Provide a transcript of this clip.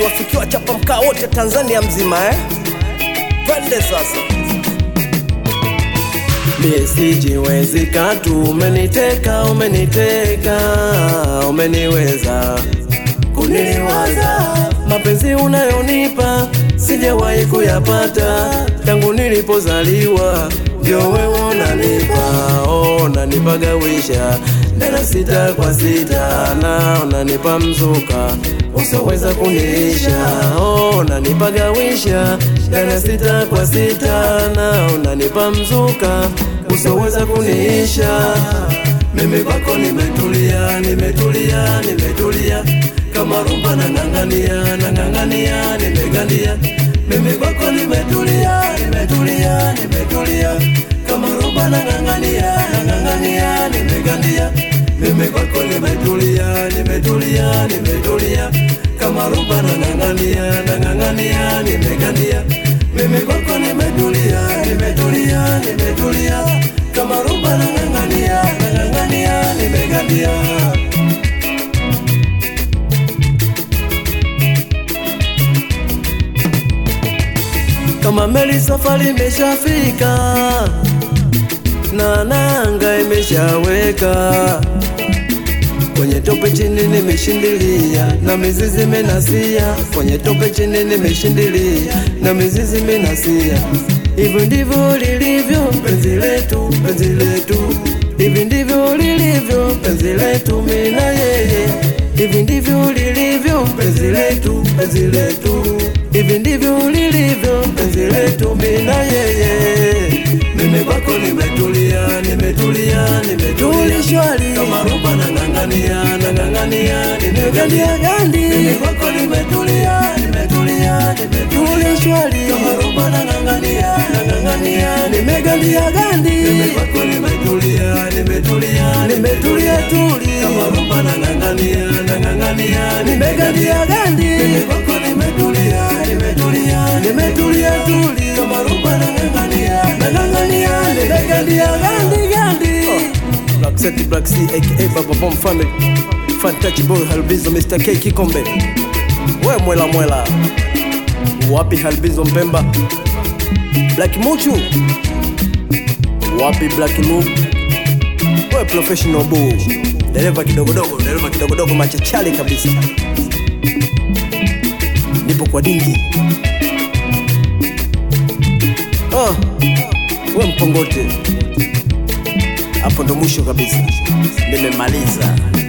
wafikiwa chapa mkaa wote Tanzania mzima eh? Twende sasa. Mie sijiwezi katu, umeniteka, umeniteka, umeniweza kuniliwaza. Mapenzi unayonipa sijawahi kuyapata tangu nilipozaliwa, ndio wewe unanipa, oh, unanipagawisha tena sita kwa sita, na unanipa mzuka usoweza kuniisha, oh, unanipagawisha tena sita kwa sita, na unanipa mzuka usoweza kuniisha. Mimi kwako nimetulia, nimetulia, nimetulia kama rumba nang'ang'ania, nang'ang'ania, nimegandia. Mimi kwako nimetulia, nimetulia, nimetulia kama rumba nang'ang'ania, nang'ang'ania, nimegandia. Mimi kwako nimetulia, nimetulia, nimetulia kama rumba nang'ang'ania, nang'ang'ania, nimegandia. Mimi kwako nimetulia, nimetulia, nimetulia kama rumba nang'ang'ania, nang'ang'ania, nimegandia. kama meli safari imeshafika na nanga imeshaweka kwenye tope chini nimeshindilia na mizizi menasia kwenye tope chini nimeshindilia na mizizi menasia hivyo ndivyo lilivyo penzi letu penzi letu hivi ndivyo lilivyo penzi letu mimi na yeye hivi ndivyo lilivyo penzi letu penzi letu hivi ndivyo lilivyo penzi letu mimi na yeye mimi kwako nimetulia nimetulia nimetulia shwari kama rumba nang'ang'ania nang'ang'ania nimegandia gandi mimi kwako nimetulia nimetulia nimetulia shwari kama rumba nang'ang'ania nang'ang'ania nimegandia gandi mimi kwako nimetulia nimetulia nimetulia tuli kama rumba nang'ang'ania nang'ang'ania nimegandia gandi mimi kwako nimetulia nimetulia nimetulia tuli kama rumba nang'ang'ania nang'ang'ania nimegandia gandi gandi Black Set Black C aka Baba Bomb Family. Fantachi Boy Halbizo Mr. K Kikombe. We mwela mwela. Wapi Halbizo Mpemba? Black Muchu. Wapi Black Lu? We professional boo. Dereva kidogodogo, dereva kidogodogo machachali kabisa. Nipo kwa dingi. Ah, we mpongote hapo ndo mwisho kabisa, nimemaliza.